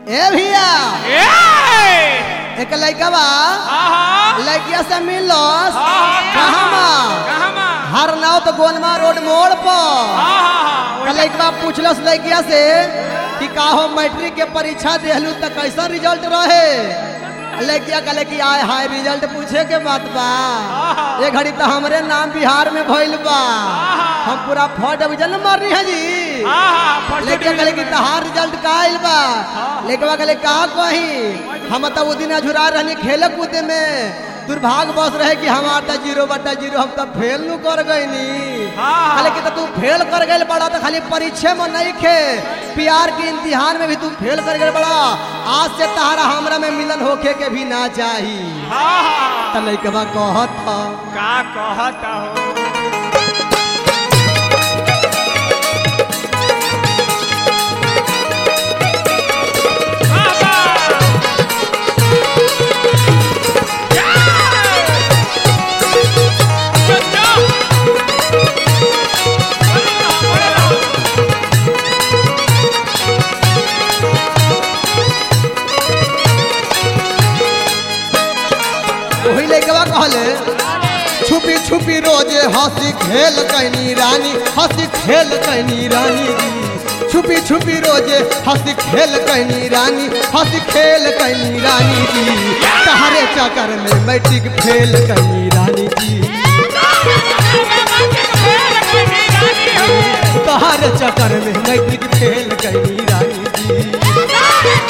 ए भैया ए! एक लड़का बा आहा! लड़किया से मिलस आहा! कहाँ बा कहाँ बा? हर नाव तो गोनमा रोड मोड़ पर आहा! तो लड़का पूछलस लड़किया से कि का हो मैट्रिक के परीक्षा देहलू तो कैसा रिजल्ट रहे लड़किया कहले कि आय हाय रिजल्ट पूछे के बात बा आहा! ये घड़ी तो हमरे नाम बिहार में भइल बा आहा! हम पूरा फर्स्ट डिवीजन में मारनी है जी आहा! फर्स्ट लेकिन कहले कि तहार रिजल्ट का आइल बा हाँ। लेकिन कहले का कही हम तो वो दिन अझुरा रहनी खेले कूदे में दुर्भाग्य बस रहे कि हमार तो जीरो बटा जीरो हम तो फेल नु कर गईनी हाँ। कहले कि तो तू फेल कर गइल बड़ा तो खाली परीक्षा में नहीं खे प्यार के इम्तिहान में भी तू फेल कर गइल बड़ा आज से तहारा हमरा में मिलन होखे के भी ना चाही आहा! तो लइकवा कहत था का कहता हो बाबा! या! चलो! बोले रहो, बोले रहो। वही लइकवा कहले छुपी छुपी रोजे हंसी खेल कैनी रानी हंसी खेल कैनी रानी जी छुपी छुपी रोजे हंसी खेल कैनी रानी हंसी खेल कैनी रानी जी तहरे चक्कर में मैट्रिक फेल कैनी रानी जी तहरे चक्कर में मैट्रिक फेल कैनी रानी जी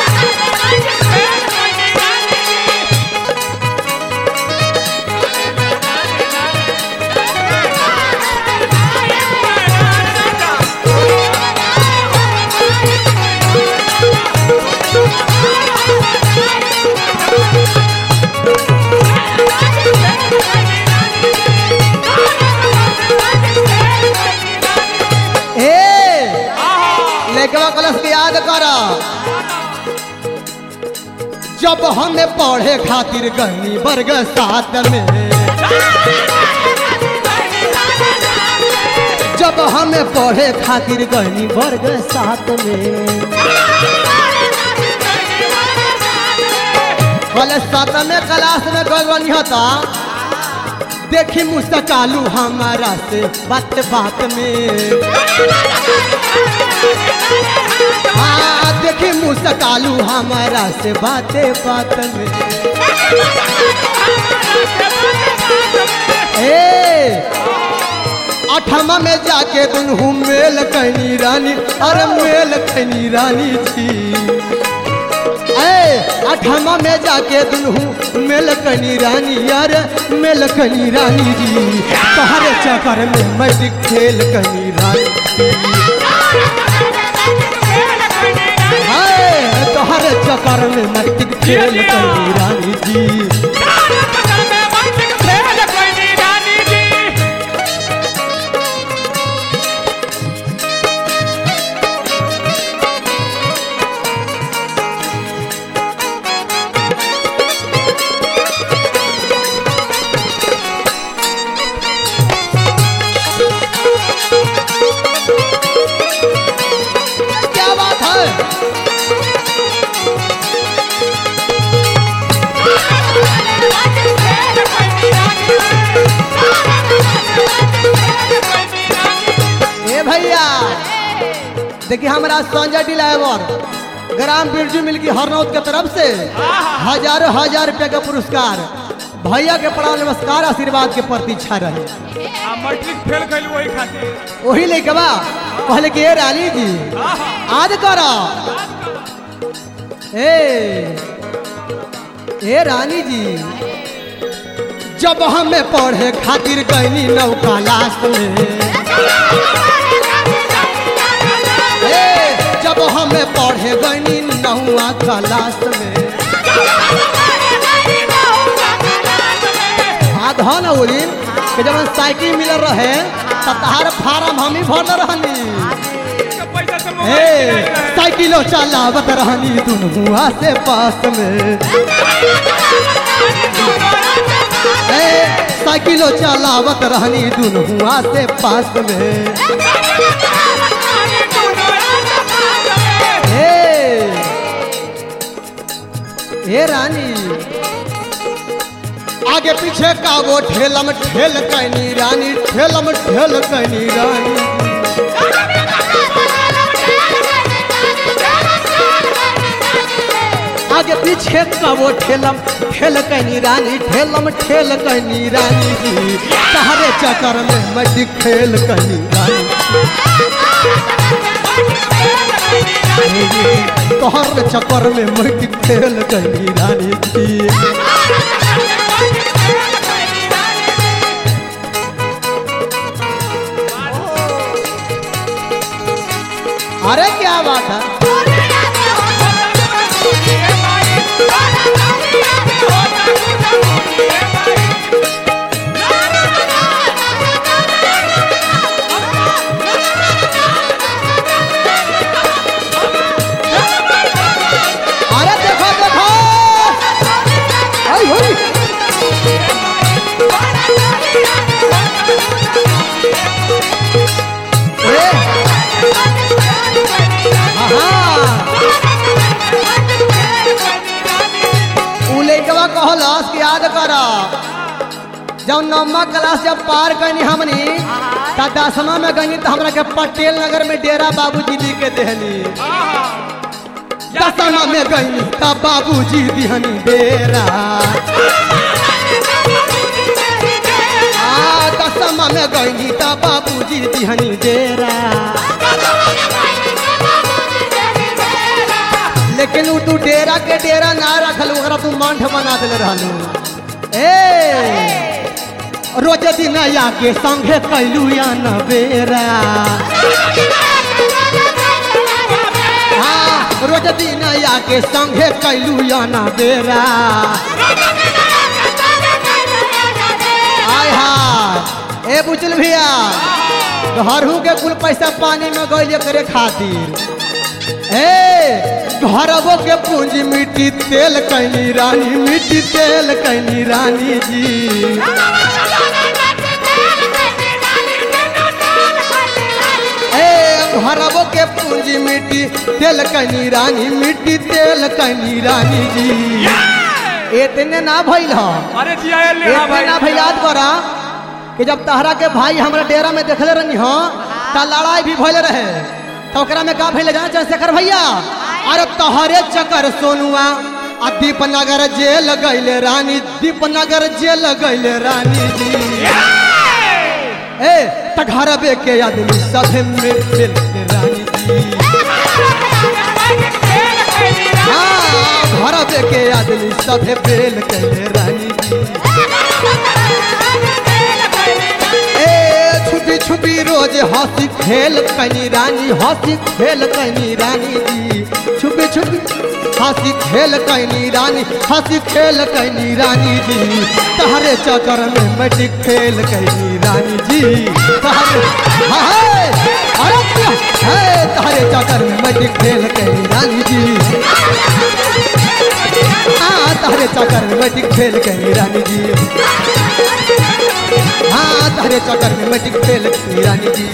ए लइकवा कलश के याद कर जब हमें पढ़े खातिर गनी वर्ग सात में जब हमें पढ़े खातिर गनी वर्ग सात में कॉलेज सात में क्लास में गलवनी होता देखी मुस्तकालू हमारा से बात बात में हाँ देखी मुस्तकालू हमारा से बाते बात में ए अठमा में जाके दुनू मेल कैनी रानी अरे मेल कैनी रानी जी ए अठमा में जाके दुनू मेल कैनी रानी यार मेल कैनी रानी जी तहरे चक्कर में मैट्रिक फेल कैनी रानी हाय तोहरे चक्कर में मैट्रिक फेल कैनी रानी जी क्या बात है ए भैया देखिए हमारा संजय डिलावर ग्राम बिरजू मिल की हरनौत के तरफ से हजारों हजार रुपया का पुरस्कार भैया के प्रणाम नमस्कार आशीर्वाद के प्रतीक्षा रहे मैट्रिक फेल कैलू वही खातिर वही लेके बा पहले के ए रानी जी आज करो ए ए रानी जी जब हमें पढ़े खातिर गईनी नौका लास्ट में ए जब हमें पढ़े गईनी नौवा क्लास में आधा न उलिन कि जब साइकिल मिल रहे त तहार फार्म हम ही भरल रहनी पैसा से ए मोबाइल किनाई रहे। साइकिलो चलावत रहनी दुनहुआ से पास में ए साइकिलो चलावत रहनी दुनहुआ से पास में ए ए रानी आगे पीछे का वो ठेलम ठेल कैनी रानी ठेलम ठेल कैनी रानी आगे पीछे का वो ठेलम ठेल कैनी रानी ठेलम ठेल कैनी रानी जी सहारे चक्कर में मटी खेल कैनी रानी तोहर चक्कर में मटी खेल कैनी रानी जी अरे क्या बात है अरे देखो देखो आई होई ए हाँ उ लइकवा कहलस कि याद कर जब नौमा क्लास जब पार कनी हमनी त दसमा में गनी त हमरा के पटेल नगर में डेरा बाबूजी दी के देहनी दसमा में गनी त बाबूजी दिहनी डेरा आ दसमा में गनी त बाबूजी दिहनी डेरा लेकिन उ तू डेरा के डेरा ना रखल ओकरा तू मंठ बना देले रहलू ए रोज दिन आके संगे कैलू या न बेरा हाँ रोज दिन आके संगे कैलू या न बेरा आय हाय ए बुचल भैया घरहू के कुल पैसा पानी में गइले करे खातिर ए घरबो के पूंजी मिट्टी तेल कैनी रानी मिट्टी तेल कैनी रानी जी ए घरबो के पूंजी मिट्टी तेल कैनी रानी मिट्टी तेल कैनी रानी जी इतने ना भइल ह अरे जिया ले हाँ इतने भाई ना भइल याद करा कि जब तहरा के भाई हमरा डेरा में देखले रहनी हो त लड़ाई भी भइल रहे तो ओकरा में का भइल जाने चंद्रशेखर भैया अरे तहरे चक्कर सोनुआ आ दीपनगर जेल गइले रानी दीपनगर जेल गइले रानी जी ए त घर बे के आदमी सभे मिल मिल के रानी जी हाँ घर बे के आदमी सभे बेल कैले रानी जी ए छुपी छुपी रोज हंसी खेल कनी रानी हंसी खेल कनी रानी जी छुपी छुपी हंसी खेल कनी रानी हंसी खेल कनी रानी जी तहरे चक्कर में मटी खेल कनी रानी जी तहरे हाय अरे क्या है तहरे चक्कर में मटी खेल कनी रानी जी हाँ तहरे चक्कर में मटी खेल कनी रानी जी हाँ तहरे चक्कर में मैं फेल रानी जी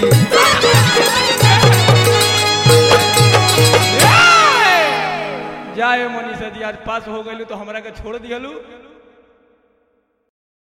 जाए मनीषा जी आज पास हो गई तो हमरा के छोड़ दिहलू